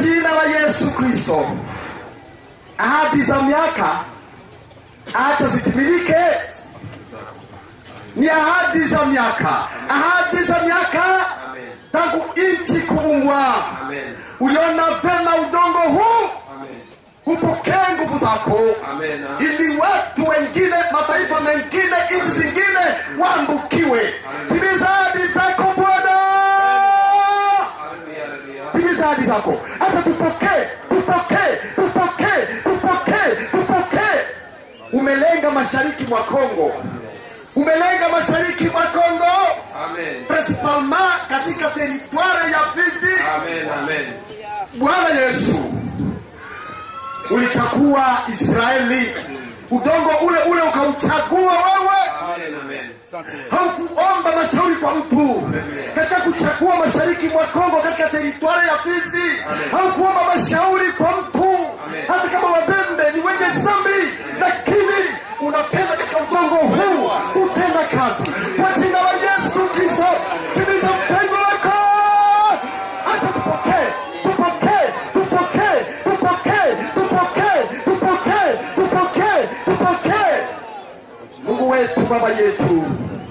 jina la Yesu Kristo, ahadi za miaka acha zitimilike. Ni ahadi za miaka, ahadi za miaka tangu nchi kuumbwa. Amen. Uliona vema udongo huu Amen. upokee nguvu zako Amen. ili watu wengine mataifa mengine nchi zingine waambukiwe timiza ahadi zako bwana Hallelujah, hallelujah. timiza ahadi zako hata tupokee tupokee tupokee tupokee tupokee umelenga mashariki mwa kongo umelenga mashariki mwa kongo Amen. principalement katika teritware ya fizi Amen. Amen. bwana yesu ulichagua israeli udongo ule ule ukauchagua wewe Amen. Amen. haukuomba mashauri kwa mtu katika kuchagua mashariki mwa kongo katika teritwari ya fizi haukuomba mashauri kwa mtu hata kama wabembe ni wenye zambi lakini unapenda katika udongo huu kutenda kazi kwa jina la yesu kristo timiza mpengo wako hata tupokee tupokee tupokee tupokee tupokee tupokee tupokee tupokee mungu wetu baba yetu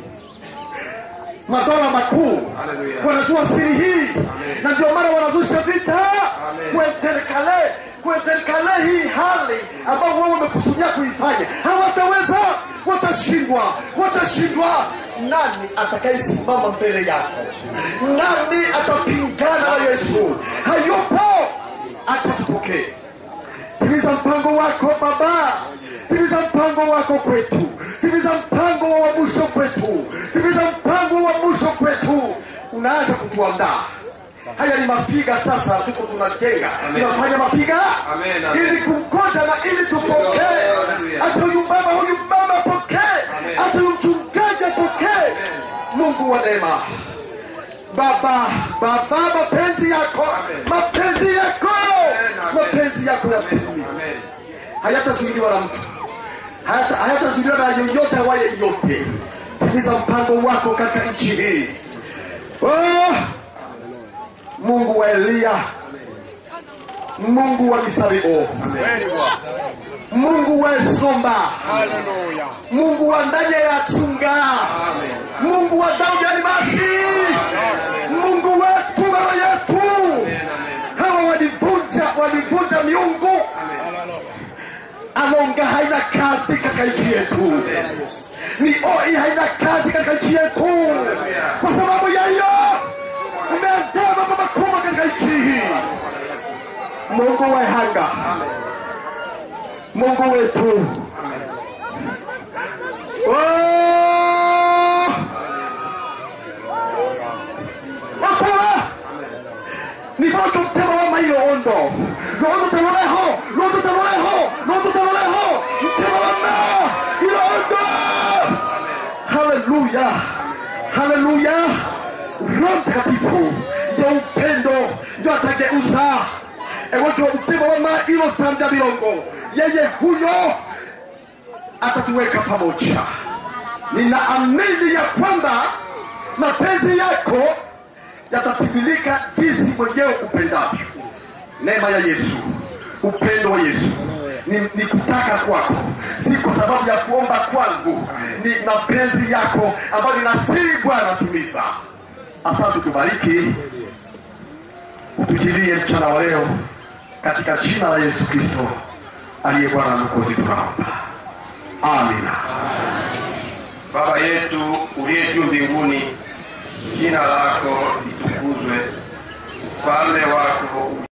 madola makuu Hallelujah. wanajua siri hii na ndio maana wanazusha vita Amen. kuenterkale kuenterkale hii hali ambao wao wamekusudia kuifanya hawataweza watashindwa watashindwa nani atakayesimama mbele yako nani atapingana na yesu hayupo acha tupokee timiza mpango wako baba timiza mpango wako kwetu timiza mpango wa mwisho kwetu timiza mpango wa mwisho kwetu unaanza kutuandaa haya ni mapiga sasa tuko tunajenga Amen. tunafanya mapiga Amen, amen. ili kumkoja na ili tupokee Hallelujah. hata huyu mama huyu mama apokee Amen. hata huyu mchungaji apokee mungu wa neema baba baba mapenzi yako Amen. mapenzi yako Amen. mapenzi yako yatimie Amen. hayatazuiliwa na mtu Hayata- hayatazuiliwa na yoyote awaye yote timiza mpango wako katika nchi hii oh, mungu wa eliya mungu wa misabio mungu wa esomba mungu wa ndani ya chunga mungu wa daudi alimasi mungu wetu baba yetu hawa walivunja walivunja miungu alonga haina kazi katika nchi yetu ni oi haina kazi katika nchi yetu kwa sababu ya hiyo umeanzia mambo makubwa katika nchi hii mungu wa hanga mungu wetu Oh! Wakora! nivoto mtema wa mailo ondo londo taloleho londo taloleho londo taloleho mtema wa ma ilo ondo haleluya haleluya roho mtakatifu ndio upendo ndio atageuza ewojo mtema wa ma ilo sanda bilongo yeye huyo atatuweka pamoja ninaamini ya kwamba mapenzi yako yatatimilika jinsi mwenyewe upendavyo neema ya yesu upendo wa yesu ni, ni kutaka kwako si kwa sababu ya kuomba kwangu ni mapenzi yako ambayo ninasiri bwana timiza asante tubariki utujilie mchana wa leo katika jina la yesu kristo aliye bwana na mwokozi tunaomba amina Baba yetu uliye juu mbinguni, jina lako litukuzwe, ufalme wako